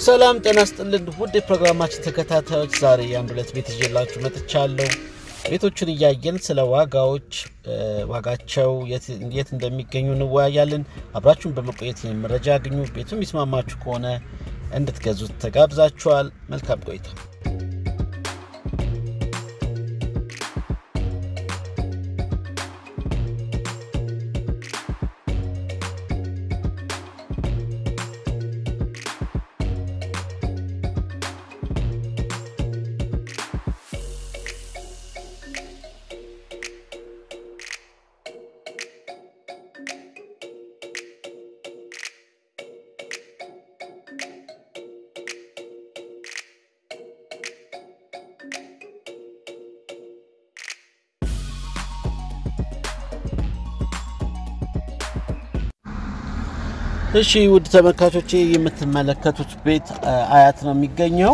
ሰላም ጤና ስጥልን ውድ የፕሮግራማችን ተከታታዮች፣ ዛሬ የአንድ ሁለት ቤት ይዤላችሁ መጥቻለሁ። ቤቶቹን እያየን ስለ ዋጋዎች ዋጋቸው የት እንደሚገኙ እንወያያለን። አብራችሁን በመቆየት ይህን መረጃ ያግኙ። ቤቱ የሚስማማችሁ ከሆነ እንድትገዙት ተጋብዛችኋል። መልካም ቆይታ። እሺ ውድ ተመልካቾቼ የምትመለከቱት ቤት አያት ነው የሚገኘው።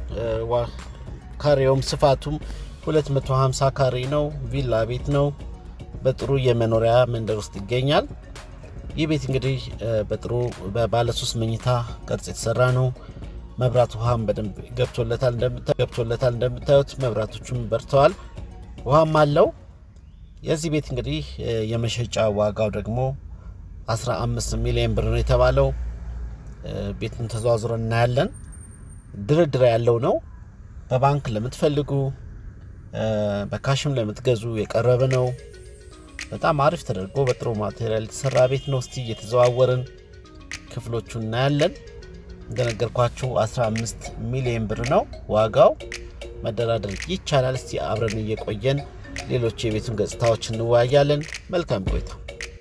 ካሬውም ስፋቱም 250 ካሬ ነው። ቪላ ቤት ነው። በጥሩ የመኖሪያ መንደር ውስጥ ይገኛል። ይህ ቤት እንግዲህ በጥሩ በባለ ሶስት መኝታ ቅርጽ የተሰራ ነው። መብራት ውሃም በደንብ ገብቶለታል። እንደምታዩት መብራቶቹም በርተዋል። ውሃም አለው። የዚህ ቤት እንግዲህ የመሸጫ ዋጋው ደግሞ 15 ሚሊዮን ብር ነው የተባለው። ቤቱን ተዘዋዝሮ እናያለን። ድርድር ያለው ነው። በባንክ ለምትፈልጉ በካሽም ለምትገዙ የቀረበ ነው። በጣም አሪፍ ተደርጎ በጥሩ ማቴሪያል የተሰራ ቤት ነው። እስቲ እየተዘዋወርን ክፍሎቹ እናያለን። እንደነገርኳችሁ 15 ሚሊዮን ብር ነው ዋጋው። መደራደር ይቻላል። እስቲ አብረን እየቆየን ሌሎች የቤቱን ገጽታዎች እንወያያለን። መልካም ቆይታ።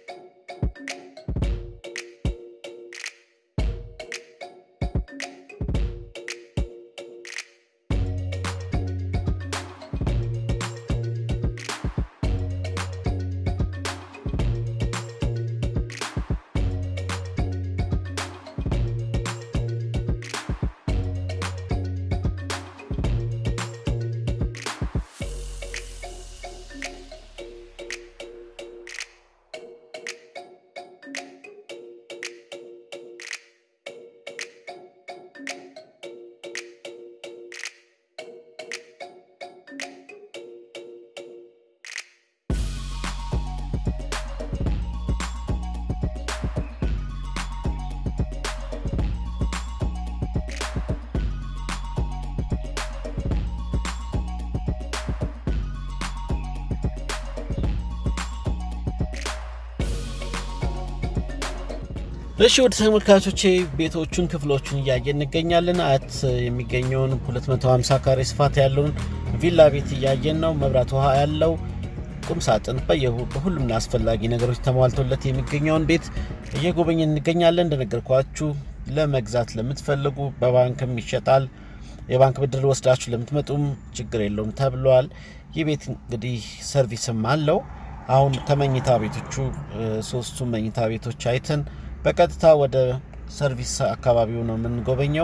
እሺ ወደ ተመልካቾቼ ቤቶቹን ክፍሎቹን እያየን እንገኛለን። አያት የሚገኘውን 250 ካሬ ስፋት ያለውን ቪላ ቤት እያየን ነው። መብራት ውሃ ያለው ቁም ሳጥን በሁሉም አስፈላጊ ነገሮች ተሟልቶለት የሚገኘውን ቤት እየጎበኘን እንገኛለን። እንደነገርኳችሁ ለመግዛት ለምትፈልጉ በባንክም ይሸጣል። የባንክ ብድር ወስዳችሁ ለምትመጡም ችግር የለውም ተብሏል። ይህ ቤት እንግዲህ ሰርቪስም አለው። አሁን ከመኝታ ቤቶቹ ሶስቱ መኝታ ቤቶች አይተን በቀጥታ ወደ ሰርቪስ አካባቢው ነው የምንጎበኘው።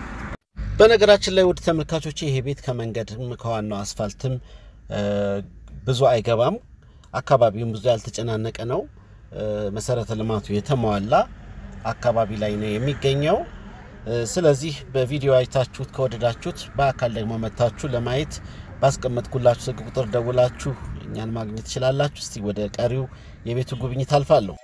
በነገራችን ላይ ውድ ተመልካቾች ይሄ ቤት ከመንገድም ከዋናው አስፋልትም ብዙ አይገባም። አካባቢውም ብዙ ያልተጨናነቀ ነው። መሰረተ ልማቱ የተሟላ አካባቢ ላይ ነው የሚገኘው። ስለዚህ በቪዲዮ አይታችሁት ከወደዳችሁት በአካል ደግሞ መታችሁ ለማየት ባስቀመጥኩላችሁ ስልክ ቁጥር ደውላችሁ እኛን ማግኘት ትችላላችሁ። እስቲ ወደ ቀሪው የቤቱ ጉብኝት አልፋለሁ።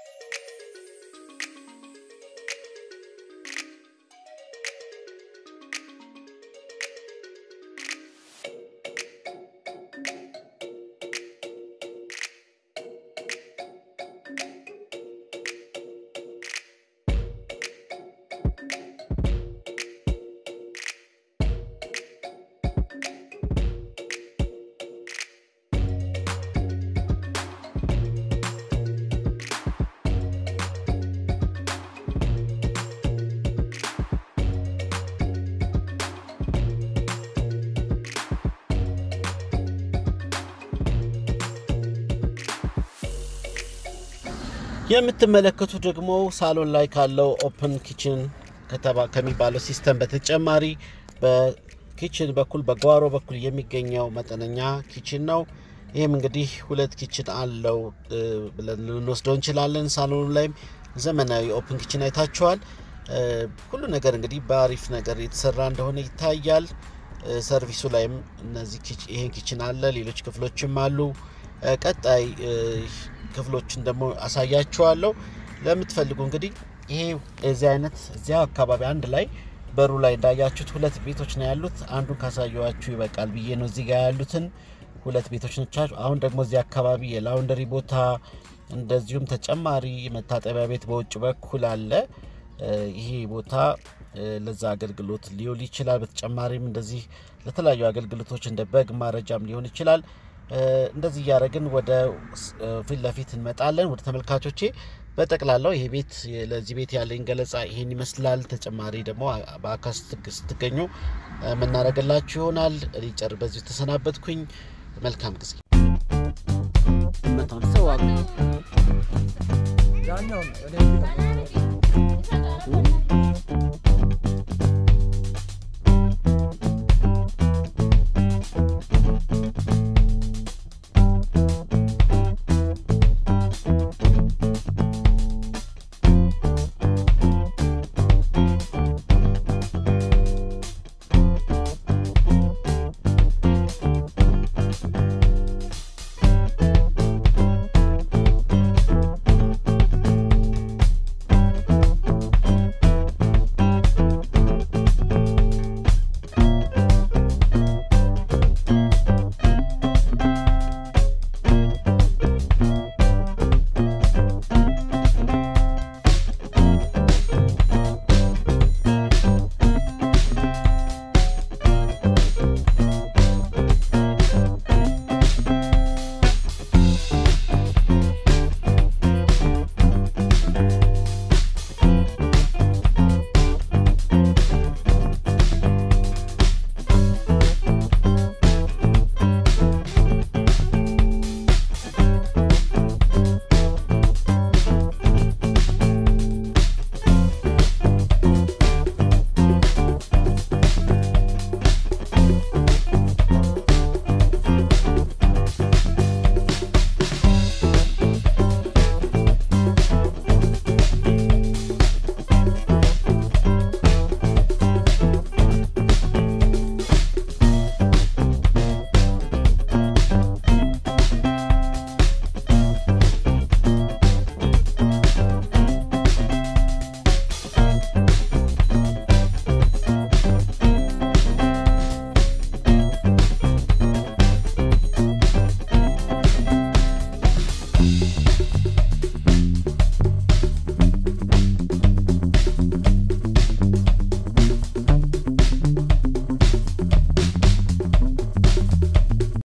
የምትመለከቱት ደግሞ ሳሎን ላይ ካለው ኦፕን ኪችን ከሚባለው ሲስተም በተጨማሪ በኪችን በኩል በጓሮ በኩል የሚገኘው መጠነኛ ኪችን ነው። ይህም እንግዲህ ሁለት ኪችን አለው ብለን ልንወስደው እንችላለን። ሳሎኑ ላይም ዘመናዊ ኦፕን ኪችን አይታችኋል። ሁሉ ነገር እንግዲህ በአሪፍ ነገር የተሰራ እንደሆነ ይታያል። ሰርቪሱ ላይም እነዚህ ይሄን ኪችን አለ፣ ሌሎች ክፍሎችም አሉ። ቀጣይ ክፍሎችን ደግሞ አሳያችኋለሁ። ለምትፈልጉ እንግዲህ ይሄ እዚህ አይነት እዚያ አካባቢ አንድ ላይ በሩ ላይ እንዳያችሁት ሁለት ቤቶች ነው ያሉት። አንዱን ካሳየኋችሁ ይበቃል ብዬ ነው እዚህ ጋር ያሉትን ሁለት ቤቶች ነቻቸው። አሁን ደግሞ እዚህ አካባቢ የላውንደሪ ቦታ እንደዚሁም ተጨማሪ መታጠቢያ ቤት በውጭ በኩል አለ። ይሄ ቦታ ለዛ አገልግሎት ሊውል ይችላል። በተጨማሪም እንደዚህ ለተለያዩ አገልግሎቶች እንደ በግ ማረጃም ሊሆን ይችላል። እንደዚህ እያደረግን ወደ ፊት ለፊት እንመጣለን። ወደ ተመልካቾቼ በጠቅላላው ይሄ ቤት ለዚህ ቤት ያለኝ ገለጻ ይሄን ይመስላል። ተጨማሪ ደግሞ በአካል ስትገኙ የምናደርግላችሁ ይሆናል። ሊጨር በዚሁ ተሰናበትኩኝ። መልካም ጊዜ።